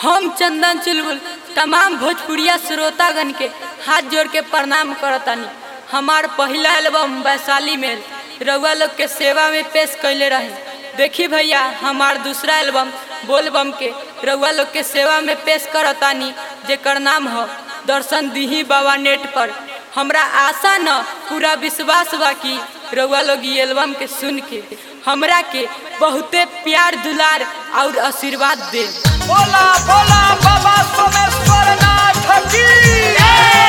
हम चंदन चुलबुल तमाम भोजपुरिया श्रोतागण के हाथ जोड़ के प्रणाम करतानी हमार पहिला एल्बम वैशाली में रउआ लोग के सेवा में पेश कैले रहे देखी भैया हमार दूसरा एल्बम बोलबम के रउआ लोग के सेवा में पेश करतानी जेकर नाम हो दर्शन दीही बाबा नेट पर हमरा आशा न पूरा विश्वास बा कि रउआ लोग ई एल्बम के सुन के हमरा के बहुते प्यार दुलार और आशीर्वाद दे बोला बोला बाबा सोमेश्वर नाथ की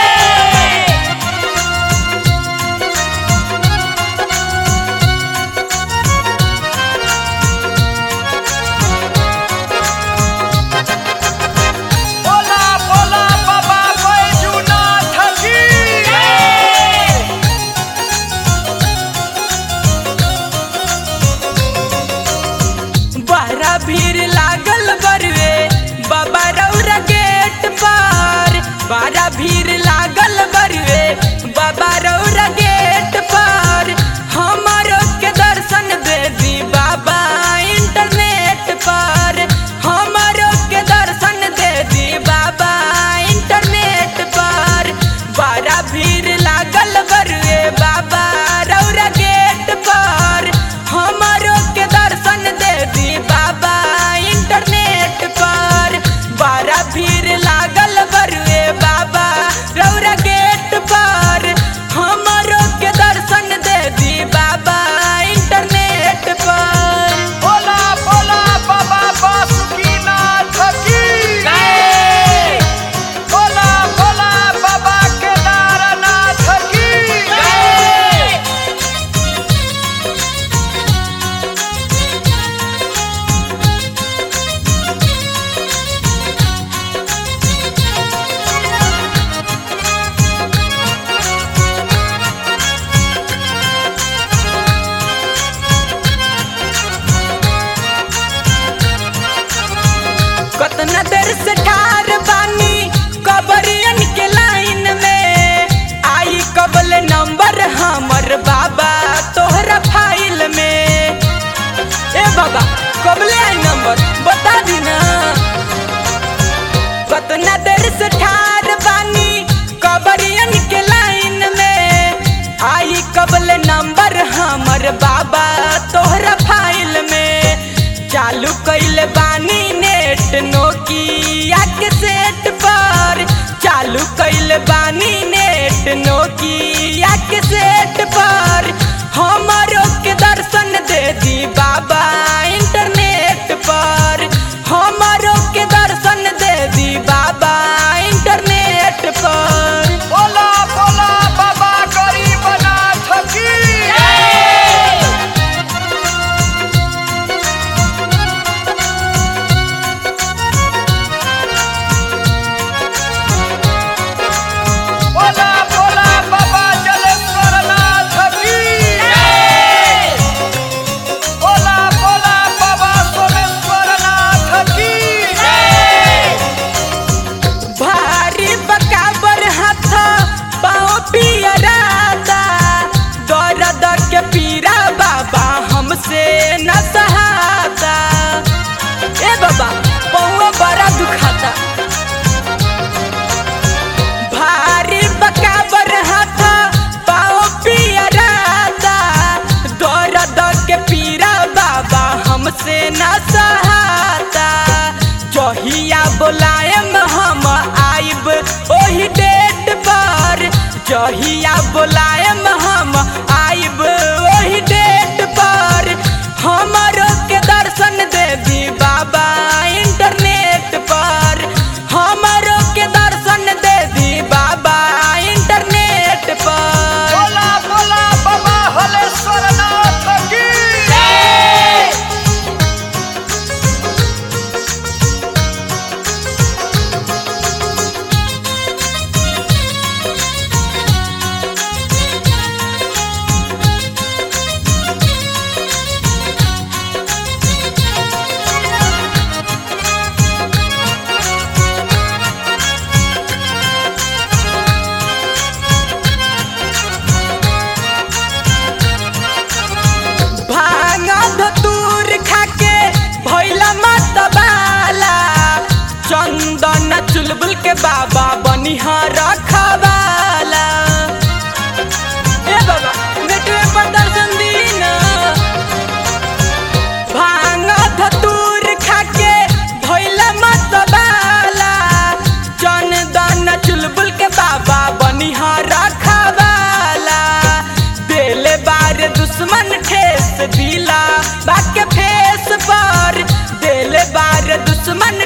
बोला बोला बाबा बैजूनाथ की बहरा भीड़ लागल बरवे बाबा रौरा गेट पर बहरा भीड़ लागल बरवे बाबा रौरा गेट पर हमारो के दर्शन दे दी बाबा इंटरनेट पर हमारो के दर्शन दे दी बाबा इंटरनेट पर बड़ा भीड़ लागल बरवे बाबा रौरा गेट पर हमारो के दर्शन दे दी बाबा इंटरनेट पर बड़ा भीड़ लागल बरुए बाबा रौरा गेट पर हमारो के दर्शन दे दी बाबा इंटरनेट पर बोला बोला बाबा बासुकीनाथ की बोला बोला बाबा केदारनाथ की कतना देर से ठार बानी कबरियन के लाइन में आई कबल नंबर हमर बाबा तोहरा फाइल में ए बाबा कबले आई नंबर बता दी ना कतना देर से ठार बानी कबरियन के लाइन में आई कबल नंबर हमर बाबा तोहरा फाइल में चालू कैल बानी नेट नोकिया के सेट पर चालू कैल बानी नेट नोकिया के सेट पर हमारो के दर्शन दे दी बाबा इंटरनेट पर हमारो के दर्शन दे दी बाबा इंटरनेट पर बोला बोला बाबा गरीबनाथ की बोला बोला बाबा जलेश्वरनाथ की बोला बोला बाबा सोमेश्वरनाथ की भारी बकाबर हाथ पाँव पियराता दर्द के पीरा बाबा हमसे न सहाता ए बाबा पौवा बड़ा दुखाता भारी बकाबर हाथ पाँव पियराता दर्द के पीरा बाबा हमसे न सहाता जहिया बोलायम हम आइब ओही डेट पर जहिया बोलायम हम आइब ओही डेट पर हमारो के दर्शन दे दी बाबा इंटरनेट पर हमारो के दर्शन दे दी बाबा इंटरनेट पर बोला बोला बाबा हलेश्वरनाथ की चुलबुल के बाबा बनिहार रखवाला ए बाबा बेटवे पर दर्शन दी ना भांग धतूर खाके धोइला मतबाला जन दान चुलबुल के बाबा बनिहार रखवाला देले बार दुश्मन ठेस दिला बाके फेस पर देले बार दुश्मन